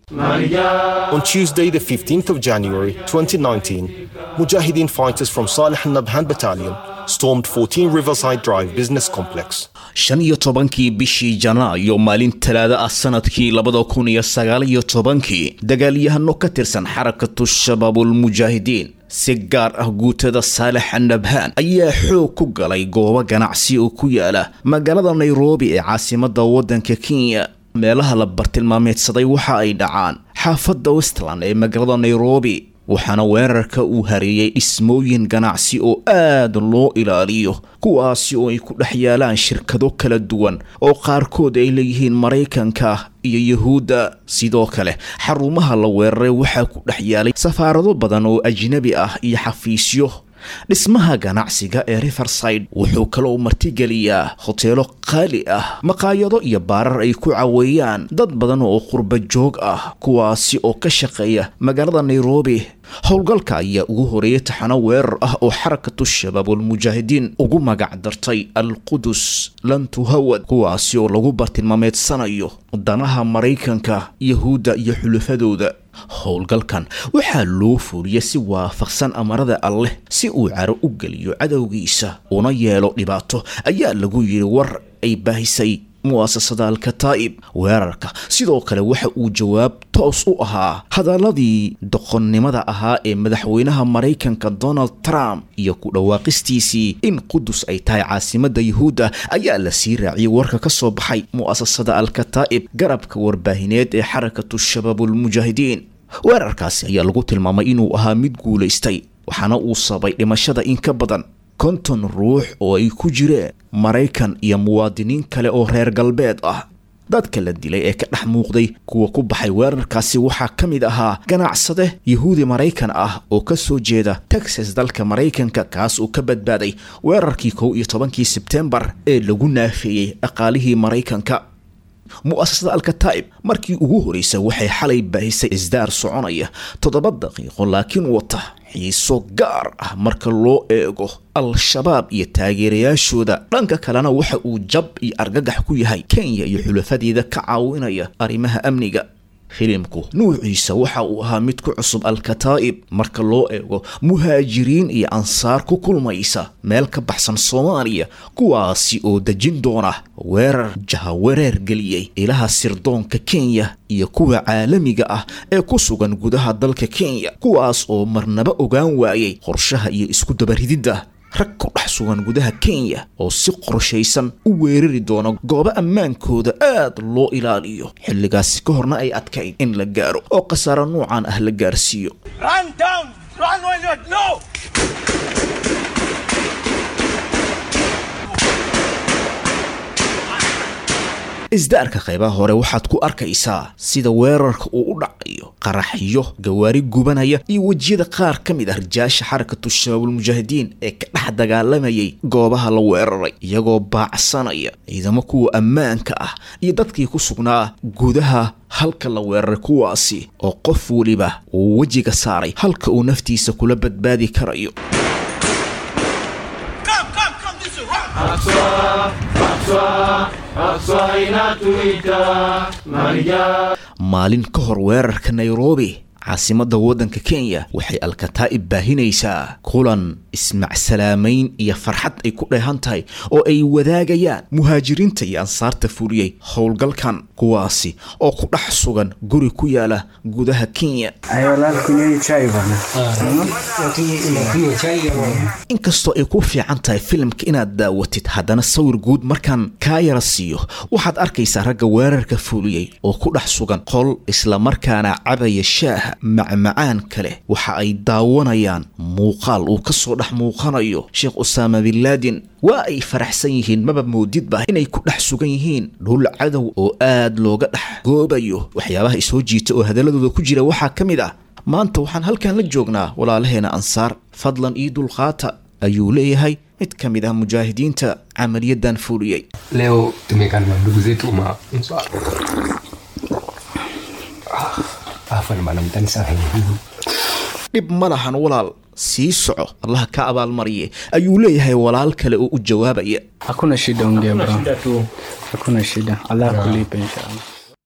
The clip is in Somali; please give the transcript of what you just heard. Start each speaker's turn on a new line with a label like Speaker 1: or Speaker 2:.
Speaker 1: On Tuesday, the 15th of January 2019, Mujahideen fighters from Salih al-Nabhan Battalion stormed 14 Riverside Drive Business Complex.
Speaker 2: shan iyo tobankii bishii janaayo maalin talaada ah sanadkii labada kun iyo sagaal iyo tobankii dagaalyahano ka tirsan xarakatu shabaabulmujaahidiin si gaar ah guutada saalex nabhaan ayaa xoog ku galay goobo ganacsi oo ku yaala magaalada nairobi ee caasimada waddanka kenya meelaha la bartilmaameedsaday waxa ay dhacaan xaafadda westland ee magaalada nairobi waxaana weerarka uu hareeyey dhismooyin ganacsi oo aad loo ilaaliyo kuwaasi oo ay ku dhex yaalaan shirkado kala duwan oo qaarkood ay leeyihiin maraykanka iyo yuhuudda sidoo kale xarumaha la weeraray waxaa ku dhex yaalay safaarado badan oo ajnabi ah iyo xafiisyo dhismaha ganacsiga ee riverside wuxuu kaloo martigeliyaa hoteelo qaali ah maqaayado iyo baarar ay ku caweeyaan dad badan oo qurba joog ah kuwaasi oo ka shaqeeya magaalada nairobi howlgalka ayaa ugu horeeyay taxano weerar ah oo xarakatu shabaabulmujaahidiin ugu magac dartay al-qudus lantuhawad kuwaasi oo lagu bartilmaameedsanayo danaha maraykanka yahuudda iyo xulafadooda howlgalkan waxaa loo fuuliyay si waafaqsan amarada alleh si uu caro u geliyo cadowgiisa una yeelo dhibaato ayaa lagu yidhi war ay baahisay mu'asasada alkataa'ib weerarka sidoo kale waxa uu jawaab toos u ahaa hadaladii doqonnimada ahaa ee madaxweynaha maraykanka donald trump iyo ku dhawaaqistiisii in qudus ay tahay caasimadda yuhuudda ayaa la sii raaciyay warka ka soo baxay mu'asasada alkataa'ib garabka warbaahineed ee xarakatu shabaabulmujaahidiin weerarkaasi ayaa lagu tilmaamay inuu ahaa mid guulaystay waxaana uu sabay dhimashada in ka badan konton ruux oo ay ku jireen maraykan iyo muwaadiniin kale oo reer galbeed ah dadka la dilay ee ka dhex muuqday kuwa ku baxay weerarkaasi waxaa ka mid ahaa ganacsade yahuudi maraykan ah oo ka soo jeeda texas dalka maraykanka kaas uu ka badbaaday weerarkii kow iyo tobankii sebtembar ee lagu naafeeyey dhaqaalihii maraykanka mu'asasada alkataa'ib markii ugu horreysay waxay xalay baahisay isdaar soconaya toddoba daqiiqo laakiin wata xiiso gaar ah marka loo eego al-shabaab iyo taageerayaashooda dhanka kalena waxa uu jab iyo argagax ku yahay kenya iyo xulafadeeda ka caawinaya arrimaha amniga filimku nuuciisa waxa uu ahaa mid ku cusub al-kataa'ib marka loo eego muhaajiriin iyo ansaar ku kulmaysa meel ka baxsan soomaaliya kuwaasi oo dejin doona weerar jahawareer geliyey ilaha sirdoonka kenya iyo kuwa caalamiga ah ee ku sugan gudaha dalka kenya kuwaas oo marnaba ogaan waayey qorshaha iyo isku dabarididda rag ku dhex sugan gudaha kenya oo si qorshaysan u weerari doona goobo ammaankooda aad loo ilaaliyo xilligaasi ka horna ay adkayd in la gaaro oo khasaaro nuucan ah la gaarsiiyo isdaarka qaybaha hore waxaad ku arkaysaa sida weerarka uu u dhacayo qaraxyo gawaari gubanaya iyo wejiyada qaar ka mid ah rijaasha xarakatu shabaabulmujaahidiin ee ka dhex dagaalamayay goobaha la weeraray iyagoo baacsanaya ciidamo kuwa ammaanka ah iyo dadkii ku sugnaa gudaha halka la weeraray kuwaasi oo qof weliba uu wejiga saaray halka uu naftiisa kula badbaadi karayo maalin ka hor weerarka nairobi caasimadda waddanka kenya waxay alkataa'ib baahinaysaa kulan ismacsalaamayn iyo farxad ay ku dheehan tahay oo ay wadaagayaan muhaajiriinta iyo ansaarta fuliyey howlgalkan kuwaasi oo ku dhex sugan guri ku yaala gudaha kenya inkastoo ay ku fiican tahay filimka inaad daawatid haddana sawir guud markaan kaa yara siiyo waxaad arkaysaa ragga weerarka fuliyey oo ku dhex sugan qol islamarkaana cabaya shaaha macmacaan kale waxa ay daawanayaan muuqaal uu ka soo dhex muuqanayo sheekh usaama binlaadin waa ay faraxsan yihiin maba moodidba inay ku dhex sugan yihiin dhul cadow oo aad looga dhex goobayo waxyaabaha isoo jiita oo hadaladooda ku jira waxaa ka mid ah maanta waxaan halkan la joognaa walaalaheena ansaar fadlan io dulqaata ayuu leeyahay mid ka mid ah mujaahidiinta camaliyadan fuliyey
Speaker 3: leo tumekaa na ndugu zetu ma afan bana mtani sana
Speaker 2: dhib ma lahan walaal sii soco allaha ka abaalmariye ayuu leeyahay walaal kale oo u jawaabaya
Speaker 4: hakuna shida ongea bro hakuna shida allah kulipa inshallah